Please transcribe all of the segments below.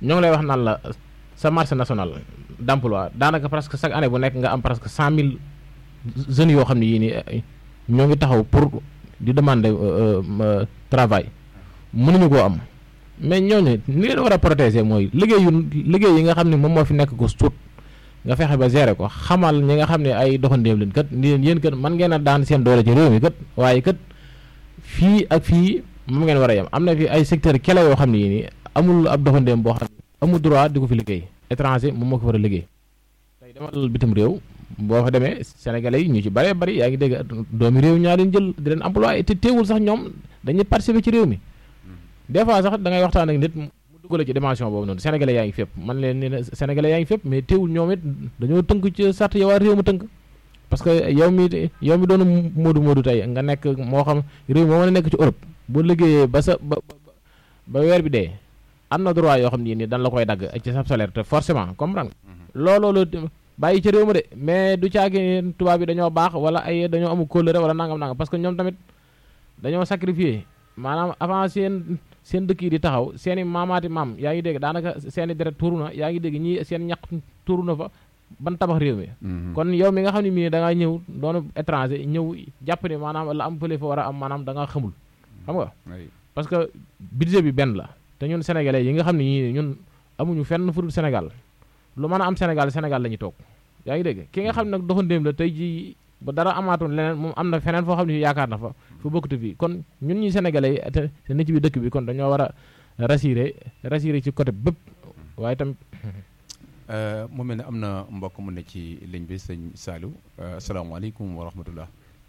ñoo ngi lay wax naan la sa marché national d'emploi daanaka presque chaque année bu nekk nga am presque cent mille jeunes yoo xam ne yii nii ñoo ngi taxaw pour di demander travail mënuñu koo am mais ñooñu ni leen war a protéger mooy liggéey yu liggéey yi nga xam ne moom moo fi nekk ko suut nga fexe ba gérer ko xamal ñi nga xam ne ay doxandéem leen kat ni leen yéen kat man ngeen a daan seen doole ci réew mi kat waaye kat fii ak fii moom ngeen war a yem am na fi ay secteur kele yoo xam ne yii nii amul ab doxandéem boo xam ne amul droit di ko fi liggéey étranger moom moo ko war a liggéey tey demal bitim réew boo fa demee sénégalais yi ñu ci bëree bëri yaa ngi dégg doomi réew ñaa leen jël di leen employé te teewul sax ñoom dañuy participer ci réew mi des fois sax da ngay waxtaan ak nit mu duggale ci dimension boobu noonu sénégalais yaa ngi fépp man leen ne sénégalais yaa ngi fépp mais teewul ñoom it dañoo tënk ci sart yow waa réew mu tënk parce que yow mi yow mi doon moodu moodu tey nga nekk moo xam réew moo mën a nekk ci Europe boo liggéeyee ba sa ba ba weer bi dee am na droit yoo xam ne nii dañ la koy dagg ci sa salaire te forcément comprendre looloo bàyyi ci réew ma de mais du caagi tubaab bi dañoo baax wala ay dañoo amul kóllëre wala nangam nangam parce que ñoom tamit dañoo sacrifier maanaam avant seen seen dëkk yi di taxaw seen i maamaati maam yaa ngi dégg daanaka seen i deret tuuru na yaa ngi dégg ñii seen ñaq tuuru na fa ban tabax réew mi kon yow mi nga xam ne mii da ngaa ñëw doonu étranger ñëw jàpp ne maanaam la am fële fa war a am maanaam da nga xamul xam nga parce que budget bi benn la te ñun sénégalais yi nga xam ne ñii ñun amuñu fenn fu dul Sénégal lu mën a am Sénégal Sénégal la ñuy toog yaa ngi dégg ki nga xam ne nag doxandéem la tey ji ba dara amaatoon leneen moom am na feneen foo xam ne yaakaar na fa fu bokkute fii kon ñun ñi sénégalais yi te te ne ci biir dëkk bi kon dañoo war a rassurer rassurer ci côté bépp waaye tamit mu mel ne am na mbokk mu ne ci ligne bi sëñ Saliou asalaamaaleykum wa rahmatullah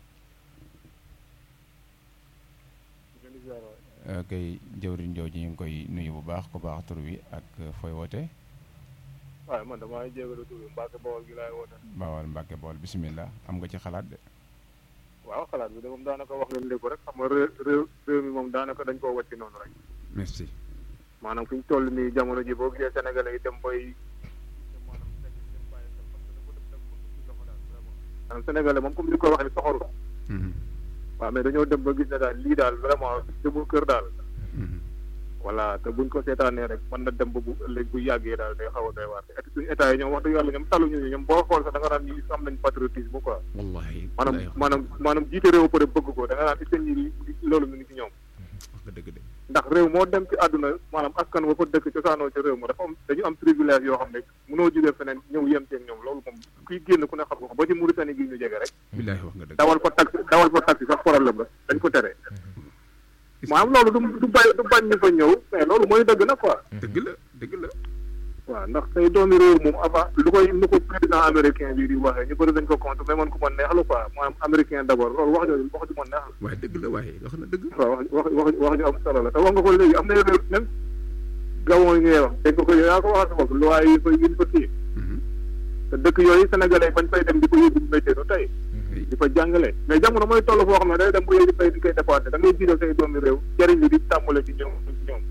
kay jëwriñ jooju ñu ngi koy nuyu bu baax ku baax tur wi ak fooy woote waaye man damaa jégalu tur bi Mbacke Bawol gi laay woote. Bawol Mbacke Bawol bisimilah am nga ci xalaat de. waaw xalaat bi de moom daanaka wax ngeen lépp rek xam nga réew réew mi moom daanaka dañ koo wàcc noonu rek. merci. maanaam fi ñu toll nii jamono ji boo gisee sénégalais yi dem bay. maanaam sénégalais moom comme ni ko waxee soxoru. waaw mais dañoo dem ba gis ne daal lii daal vraiment demul kër daal. voilà te buñ ko seetaanee rek mën na dem ba bu ëllëg bu yàggee daal day xaw a doy waar te suñu état yi ñoom wax dëgg yàlla ñoom taluñu ñu ñoom boo xool sax da nga naan ñi am nañ patriotisme quoi. wallahi maanaam maanaam maanaam jiite réew pare bëgg ko da nga naan it ñi loolu mi ngi ci ñoom. wax nga dëgg de. ndax réew moo dem ci àdduna maanaam askan wa fa dëkk cosaanoo ci réew ma dafa am dañu am privilège yoo xam ne mënoo jógee feneen ñëw yem ceeg ñoom loolu moom kuy génn ku ne xam ko ba ci Mauritanie gi ñu jege rek. billahi wax nga dëgg. dawal fa taxi dawal fa taxi sax problème la dañ ko tere. maanaam loolu du du bañ du bañ ñu fa ñëw mais loolu mooy dëgg na quoi. dëgg la dëgg la. waaw ndax tey doomi réew moom avant lu koy lu ko président américain bi di waxee ñu bëri dañ ko compte mais man ku ma neex la quoi maanaam américain d' abord loolu wax jooju wax ju ma neex la. waaye dëgg la waaye wax na dëgg. waaw wax wax wax wax ju am solo la te wax nga ko léegi am na réew même gabon yi ngay wax dégg nga ko yow yaa ko waxal sa bopp loi yi fa yi fa kii. te dëkk yooyu sénégalais bañ fay dem di ko yóbbu métier du tey. di fa jàngale mais jamono mooy toll foo xam ne day dem bu yooyu fay di koy dépassé da ngay jiital say doomi réew jëriñ li di tàmbale ci ñoom ci ñoom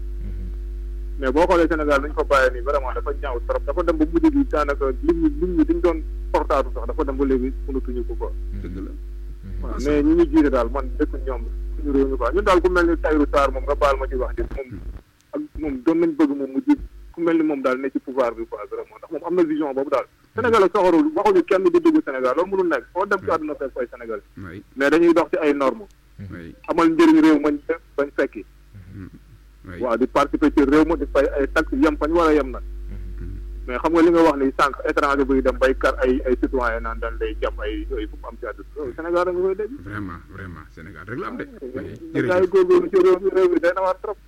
mais boo xoolee Sénégal nañ ko bàyyee nii vraiment dafa ñaaw trop dafa dem ba mujj gi daanaka lim ñi lim ñi diñ doon portaatu sax dafa dem ba léegi mënatuñu ko quoi dëgg la. waaw mais ñi ñu jiite daal man dëkk ñoom suñu réew mi quoi ñun daal ku mel ni Tahirou Sarr moom nga baal ma ci wax ji moom ak moom doon nañ bëgg moom mu ji ku mel ni moom daal ne ci pouvoir bi quoi vraiment ndax moom am na vision boobu daal Sénégal ak soxorul waxuñu kenn du dugg Sénégal loolu mënul nekk foo dem ci àdduna fekk fay Sénégal mais dañuy dox ci ay normes amal njëriñ réew mañ bañ fekki waaw di participer ci réew ma di fay ay taxes yem fañ war a yem nag mais xam nga li nga wax ni sànq étranger buy dem bay kar ay ay citoyen naan dañ lay jàpp ay yooyu fu mu am ci àdduna loolu Sénégal da nga koy dégg vraiment vraiment Sénégal rek la am de. gars yi góorgóorlu ci réew mi réew mi day na waar trop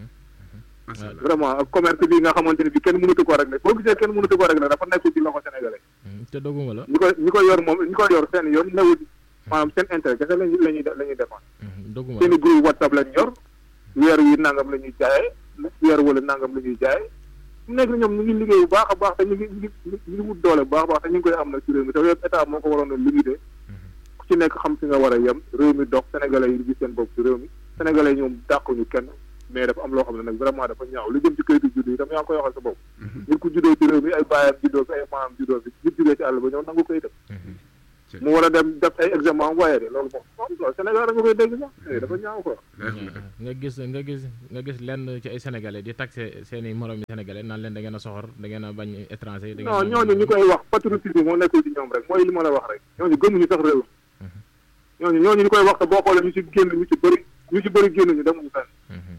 macha allah vraiment ak commerce bi nga xamante ne bi kenn mënatu ko rek ne boo gisee kenn mënatu ko rek ne dafa nekk ci loxo sénégalais te doguma la ñi ko ñi ko yor moom ñi ko yor seen yoon newul maanaam seen intérêt kese lañuy lañuy la ñuy défendre doguma seen la i groupe whatsapp lañ yor weer yi nangam la ñuy jaayee weer wala nangam la ñuy jaayee mu nekk ni ñoom ñu ngi liggéey bu baax a baax te ñu ngi ñu ngi ñu ngi wut doole bu baax a baax te ñu ngi koy am nag ci réew mi te yooyu état moo ko waroon a limité ku ci nekk xam fi nga war a yem réew mi dox sénégalais yi gis seen bopp ci réew mi sénégalais yi ñoom dàquñu kenn mais dafa am loo xam ne nag vraiment dafa ñaaw lu jëm ci kayitu juddu yi tam yaa ngi koy waxal sa bopp nit ku juddoo ci réew mi ay baayam juddoo fi ay maamam juddoo fi nit jugee ci àll ba ñëw nangu koy def mu war a dem def ay examen waaye de loolu moom quoi Sénégal nga koy dégg sax dafa ñaaw quoi. nga gis nga gis nga gis lenn ci ay sénégalais di taxé seeni moromi sénégalais naan leen da ngeen a soxor da ngeen a bañ étranger. da non ñooñu ñu koy wax patriotisme moo nekkul ci ñoom rek mooy li ma la wax rek ñooñu gëmuñu sax réew ñooñu ñooñu ñu koy wax te boo xoolee ñu ci génn ñu ci bëri ñu ci bëri génn ñu demuñu fenn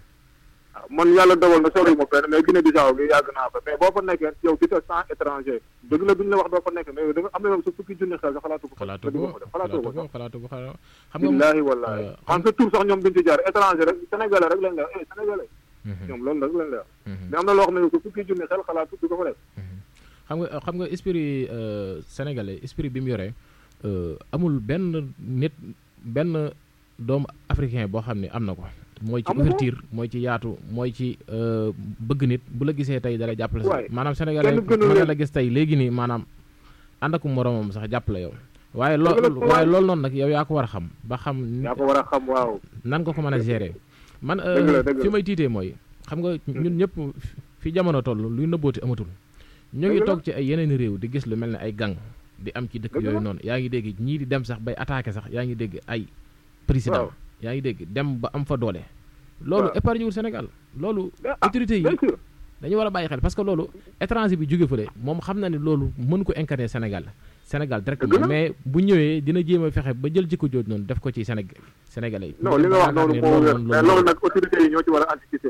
waaw man yàlla dogal na sori ma fenn mais Guinée Bissau gi yàgg naa fa mais boo fa nekkee yow di te sans étranger dëgg la duñu la wax doo fa nekk mais da nga am na yoon sa fukki junni xel sa xalaatu ko xalaatu ko xalaatu ko ko xalaatu ko xam nga billaahi wallaahi man sa tur sax ñoom duñ ci jaar étranger rek sénégalais rek lañ la wax sénégalais ñoom loolu rek lañ la wax mais am na loo xam ne ko fukki junni xel xalaatu du ko fa def xam nga xam nga esprit sénégalais esprit bi mu yoree amul benn nit benn doomu africain boo xam ne am na ko mooy ci ouverture mooy ci yaatu mooy ci bëgg nit bu la gisee tey dala jàppale sax maanaam sénégalais mën na la gis tey léegi nii maanaam ànd ak moromam sax jàppale yow waaye loolu waaye loolu noonu nag yow yaa ko war a xam ba xam yaa ko war a xam waaw nan nga ko mën a gérer man fi may tiitee mooy xam nga ñun ñëpp fi jamono toll luy nëbbooti amatul ñu ngi toog ci ay yeneen réew di gis lu mel ne ay gang di am ci dëkk yooyu noonu yaa ngi dégg ñii di dem sax bay attaqué sax yaa ngi dégg ay président yaa ngi dégg dem ba am fa doole loolu épargne wul Sénégal loolu autorité yi dañu war a bàyyi xel parce que loolu étranger bi jóge fële moom xam na ne loolu mën ko incarner Sénégal Sénégal directement mais bu ñëwee dina jéem a fexe ba jël jikko jooju noonu def ko ci Sénégal sénégalais yi non li nga wax noonu moo wér mais loolu nag autorité yi ñoo ci war a anticiper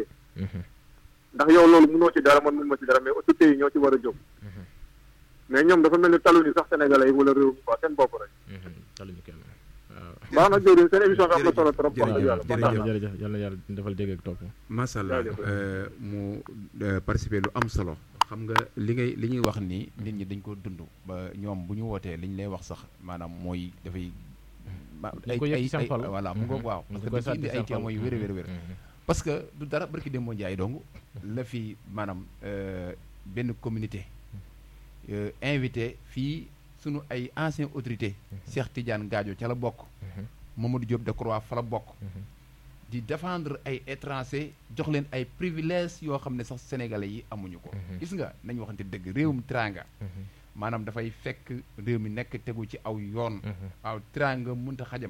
ndax yow loolu mënoo ci dara man mën ma ci dara mais autorité yi ñoo ci war a jóg mais ñoom dafa mel ni taluñu sax sénégalais yi wala réew mi quoi seen bopp rek taluñu kenn baax na jërëjëf seen émission bi am na solo trop. jërëjëf jërëjëf yal na yàlla defal dégg ak topp. macha allah mu participer lu am solo. xam nga li ngay li ñuy wax nii nit ñi dañ ko dund ba ñoom bu ñu wootee li ñu lay wax sax maanaam mooy dafay. ay ay ay voilà mu ngoog waaw. parce que da ciy indi ay témoins yu wér wér wér. parce que du dara barki Demba Ndiaye dong la fi maanaam benn communauté invité fii. sunu ay ancien autorité Cheikh Tidiane Gadio ca la bokk Mamadou Diop Decroix fa la bokk di défendre ay étranger jox leen ay privilèges yoo xam ne sax sénégalais yi amuñu ko gis nga nañu waxante dëgg réewum tranga maanaam dafay fekk réew mi nekk tegu ci aw yoon aw tranga mënta xajam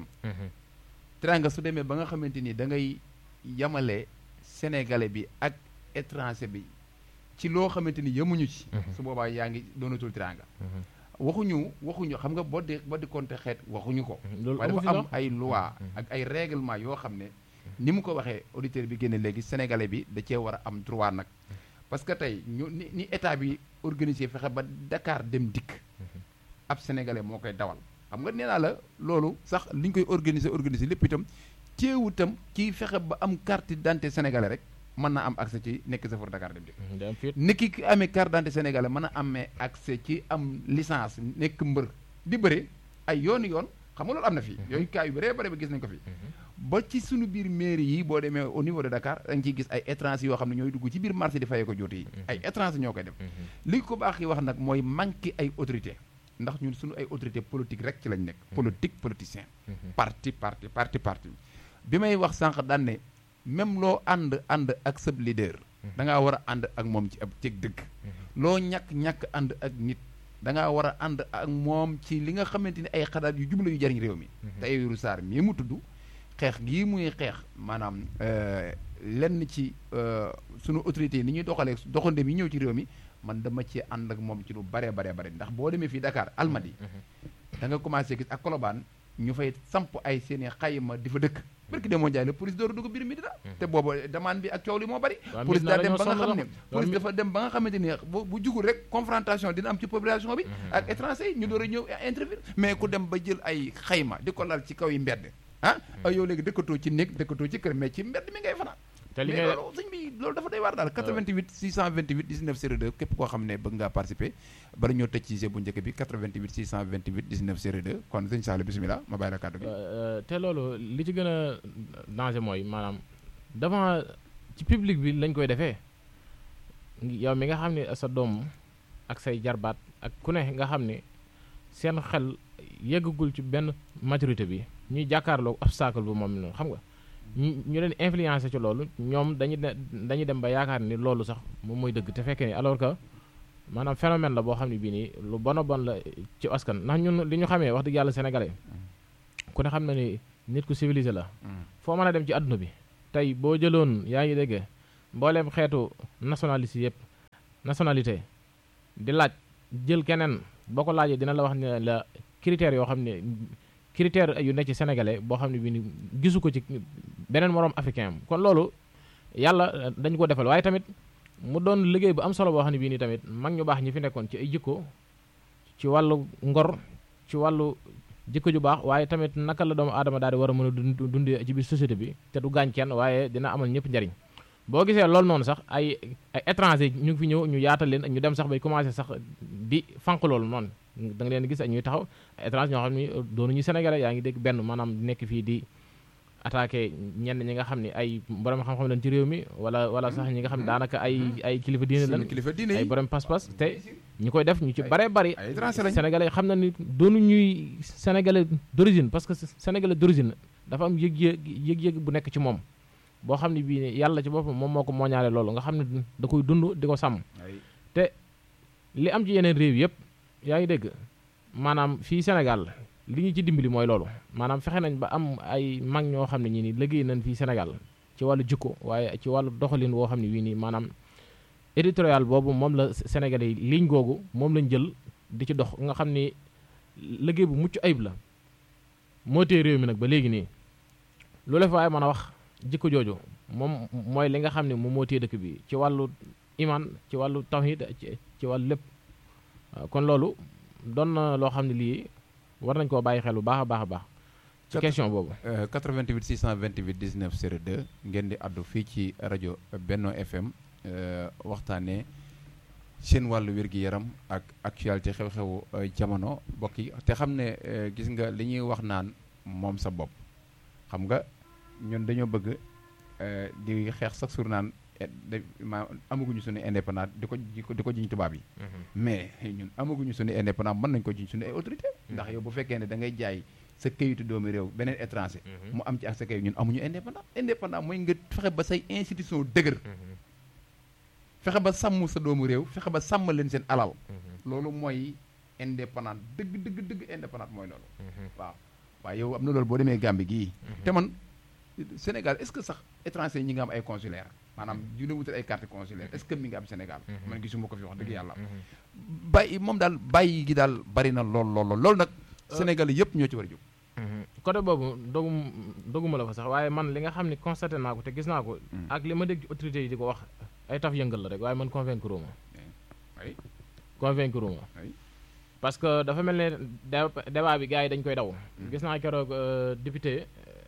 tranga su demee ba nga xamante ni da ngay yamale sénégalais bi ak étranger bi ci loo xamante ni yemuñu ci su boobaa yaa ngi doonatul tranga waxuñu waxuñu xam nga boo di boo di compté xeet waxuñu ko waaye dafa am ay loi ak ay règlement yoo xam ne ni mu ko waxee auditeur bi génne léegi sénégalais bi da cee war a am droit nag parce que tey ñu ni ni état bi organisé fexe ba Dakar dem dikk ab sénégalais moo koy dawal xam nga nee naa la loolu sax li ñu koy organiser organiser lépp itam teewu itam kii fexe ba am carte d'identité sénégalais rek mën na am accès ci nekk chauffeur Dakar dem dikk nekki ki amee carte d'identité sénégalais mën a amee accès ci am licence nekk mbër di bëre ay yooni yoon xam nga loolu am na fi yooyu cas yu bëree bëri ba gis nañ ko fi ba ci suñu biir mairie yi boo demee au niveau de Dakar da nga ciy gis ay étrangers yoo xam ne ñooy dugg ci biir marché di fayee ko jooti yi ay étrangers ñoo koy def li ko baax yi wax nag mooy manqué ay autorité ndax ñun suñu ay autorité politique rek ci lañ nekk politique politicien parti parti parti parti bi may wax sànq daan ne même loo ànd ànd ak sab leader da ngaa war a ànd ak moom ci ab cëg dëgg loo ñàkk-ñàkk ànd ak nit da ngaa war a ànd ak moom ci li nga xamante ni ay xalaat yu jubla yu jariñ réew mi te Tahirou Sarr mii mu tudd xeex gii muy xeex maanaam lenn ci sunu autorités yi ni ñuy doxalee doxandem yi ñëw ci réew mi man dama ci ànd ak moom ci lu bare bare bare ndax boo demee fii Dakar Almadi da nga commencé gis ak Colobane ñu fay samp ay seeni xayma di fa dëkk barki demoo Njaay la police door a dugg biir Medina te boobu demande bi ak coow li moo bari police daa dem ba nga xam ne police dafa dem ba nga xamante ni bu jugul rek confrontation dina am ci population bi ak étranger yi ñu door a ñëw intervenir mais ku dem ba jël ay xayma di ko lal ci kaw yi mbedd ah ay yow léegi dëkkatoo ci néeg dëkkatoo ci kër mais ci mbedd mi ngay fanaan te li mais loolu sëñ bi loolu dafa day waar daal 88 628 19 02 képp koo xam ne bëgg ngaa participer bala ñoo tëj ci bu njëkk bi 88 628 19 02 kon sëñ Sall bisimilah ma bàyyi la kàddu gi. te loolu li ci gën a danger mooy maanaam devant ci public bi lañ koy defee yow mi nga xam ne sa doom ak say jarbaat ak ku ne nga xam ne seen xel yeggagul ci benn maturité bi ñuy jàkkaarloo obstacle bu moom noonu xam nga. ñu ñu leen influencé ci loolu ñoom dañuy dañuy dem ba yaakaar ni loolu sax moom mooy dëgg te fekkee ni alors que maanaam phénomène la boo xam ne bii nii lu bon a bon la ci askan ndax ñun li ñu xamee wax dëgg yàlla sénégalais ku ne xam na ni nit ku civilisé la foo mën a dem ci àdduna bi tey boo jëloon yaa ngi dégg mbooleem xeetu nationaliste yëpp nationalité di laaj jël keneen boo ko laajee dina la wax ne la critères yoo xam ne critères yu ne ci sénégalais boo xam ne bii ni gisu ko ci beneen moroom africain am kon loolu yàlla dañu ko defal waaye tamit mu doon liggéey bu am solo boo xam ne bii nii tamit mag ñu baax ñi fi nekkoon ci ay jikko ci wàllu ngor ci wàllu jikko ju baax waaye tamit naka la doomu aadama daal di war a mën a dund dundee ci biir société bi te du gaañ kenn waaye dina amal ñëpp njariñ boo gisee loolu noonu sax ay ay étranger ñu ngi fi ñëw ñu yaatal leen ñu dem sax bay commencé sax di fànq loolu noonu da nga leen gis ñuy taxaw étranger ñoo xam ni doonuñu sénégalais yaa ngi dégg benn maanaam nekk fii di attaqué ñenn ñi nga xam ne ay borom xam-xam lañ ci réew mi wala wala sax ñi nga xam ne daanaka ay ay kilifa diine lañ kilifa diine ay borom pas-pas te ñu koy def ñu ci bare bari ay étranger lañ sénégalais xam na ni doonu ñuy sénégalais d'origine parce que sénégalais d'origine dafa am yëg-yëg yëg-yëg bu nekk ci moom boo xam ne bii yàlla ci boppam moom moo ko mooñaale loolu nga xam ne da koy dund di ko sàmm te li am ci yeneen réew yëpp yaa ngi dégg maanaam fii Sénégal li ñu ci dimbali mooy loolu maanaam fexe nañ ba am ay mag ñoo xam ne ñi ni liggéey nañ fii Sénégal ci wàllu jikko waaye ci wàllu doxalin woo xam ne wii nii maanaam éditorial boobu moom la Sénégalais yi ligne googu moom lañ jël di ci dox nga xam ni liggéey bu mucc ayib la moo tee réew mi nag ba léegi nii lu la fa ay mën a wax jikko jooju moom mooy li nga xam ne moom moo tee dëkk bi ci wàllu iman ci wàllu tawhid ci wàllu lépp kon loolu doon na loo xam ne lii war nañ koo bàyyi xel bu baax a baax a baax ci question boobu 88 628 19 02 ngeen di addu fii ci rajo Benno FM waxtaanee seen wàllu wér-gi-yaram ak actualité xew-xewu jamono bokk yi te xam ne gis nga li ñuy wax naan moom sa bopp xam nga ñun dañoo bëgg di xeex sax sur naan ma amaguñu suñu indépendant di ko di ko jiñ tubaab yi mais ñun amaguñu suñu indépendant mën nañ ko jiñ suñu ay autorité ndax yow bu fekkee ne da ngay jaay sa kayitu doomu réew beneen étranger mu am ci ak sa kayit ñun amuñu indépendant indépendant mooy nga fexe ba say institution dëgër fexe ba sàmm sa doomu réew fexe ba sàmm leen seen alal loolu mooy indépendant dëgg dëgg dëgg indépendant mooy loolu waaw waaye yow am na loolu boo demee Gambie gii te man Sénégal est-ce que sax étranger ñi nga am ay consulaire maanaam dina wutal ay carte consulaire est-ce que mi nga am Sénégal man gisuma ko fi wax dëgg yàlla bàyyi moom daal bàyyi gi daal bari na lool lool lool loolu nag Sénégal yëpp ñoo ci war a jóg côté boobu dogu doguma la fa sax waaye man li nga xam ne constaté naa ko te gis naa ko ak li ma dégg ci autorités yi di ko wax ay taf yëngal la rek waaye man convaincre ma convaincre ma parce que dafa mel ne débat bi gars yi dañ koy daw gis naa keroog député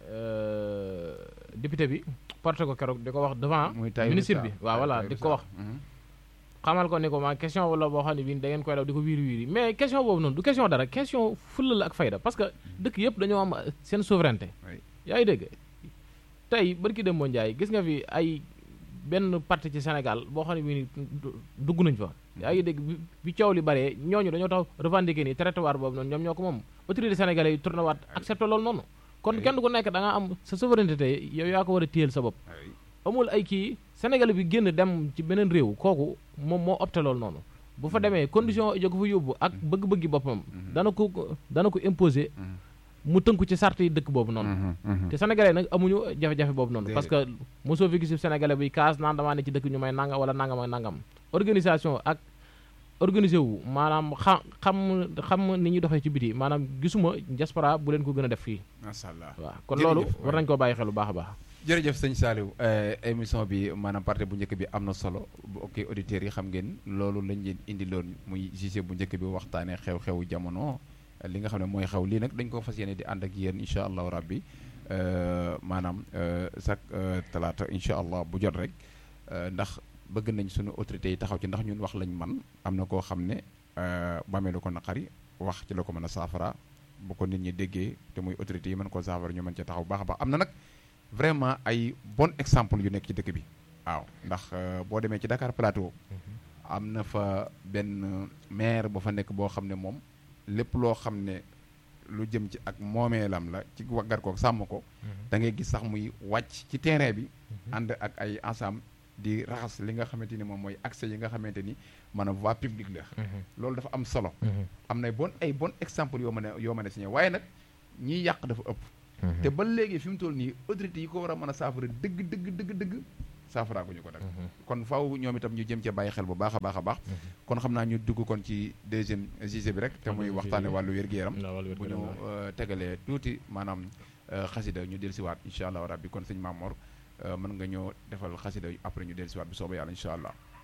député bi porté ko keroog di ko wax devant ministre bi waaw voilà di ko wax xamal ko ni ko ma question wala boo xam ne bii da ngeen koy daw di ko wiiri wiiri mais question boobu noonu du question dara question fulla la ak fayda parce que dëkk yëpp dañoo am seen souveraineté yaa ngi dégg tey barki dem boo njaay gis nga fi ay benn parti ci Sénégal boo xam ne bii ni dugg nañ fa yaa ngi dégg bi coow li bëree ñooñu dañoo tax revendiquer nii territoire boobu noonu ñoom ñoo ko moom autorité sénégalais yi tourné waat accepté loolu noonu kon kenn ku nekk da nga am sa souveraineté yow yaa ko war a téyel sa bopp amul ay kii sénégalais bi génn dem ci beneen réew kooku moom moo opté loolu noonu bu fa demee condition jo ko fa yóbbu ak bëgg-bëggi boppam dana ko dana ko imposer mu tënku ci sart yi dëkk boobu noonu te sénégalais nag amuñu jafe-jafe boobu noonu parce que mosoo fi gis sénégalais bi kaas naan damaa ne ci dëkk ñu may nangam wala nangam ak nangam organisation ak organisé wu maanaam xam xam xam ni ñuy doxee ci biti maanaam gisuma diaspora bu leen ko gën a def fii macha allah waaw kon loolu war nañ koo bàyyi xel bu baax a baax jërëjëf sëñ Saliou émission bi maanaam partie bu njëkk bi am na solo bu ok auditeurs yi xam ngeen loolu lañ leen indi loon muy gisee bu njëkk bi waxtaanee xew-xewu jamono li nga xam ne mooy xew lii nag dañ ko fas yéene di ànd ak yéen incha allahu rabbi maanaam chaque talaata incha allah bu jot rek ndax bëgg nañ suñu autorités yi taxaw ci ndax ñun wax lañ man am na koo xam ne bamee lu ko naqari wax ci la ko mën a saafara bu ko nit ñi déggee te muy autorités yi mën koo saafara ñu mën cee taxaw baax a baax am na nag vraiment ay bon exemple yu nekk ci dëkk bi waaw ndax boo demee ci Dakar Plateau am na fa benn maire ba fa nekk boo xam ne moom lépp loo xam ne lu jëm ci ak moomeelam la ci waggar ko sàmm ko da ngay gis sax muy wàcc ci terrain bi ànd ak ay ensemble di raxas li nga xamante ni moom mooy accès yi nga xamante ni maanaam voie publique la loolu dafa am solo am na bon ay bon exemple yoo mën a yoo mën a signé waaye nag ñiy yàq dafa ëpp te ba léegi fi mu toll nii autorités yi ko war a mën a saafara dëgg dëgg dëgg dëgg saafaraa ko ñu ko nag kon faaw ñoom itam ñu jëm ca bàyyi xel bu baax a baax a baax kon xam naa ñu dugg kon ci deuxième gisé bi rek te muy waxtaane wàllu wér-gu-yaram bu ñu tegalee tuuti maanaam xasida ñu del siwaat incha allah rabbi kon sëñ Mamor mën nga ñoo defal xasida après ñu del siwaat bu soobee yàlla incha allah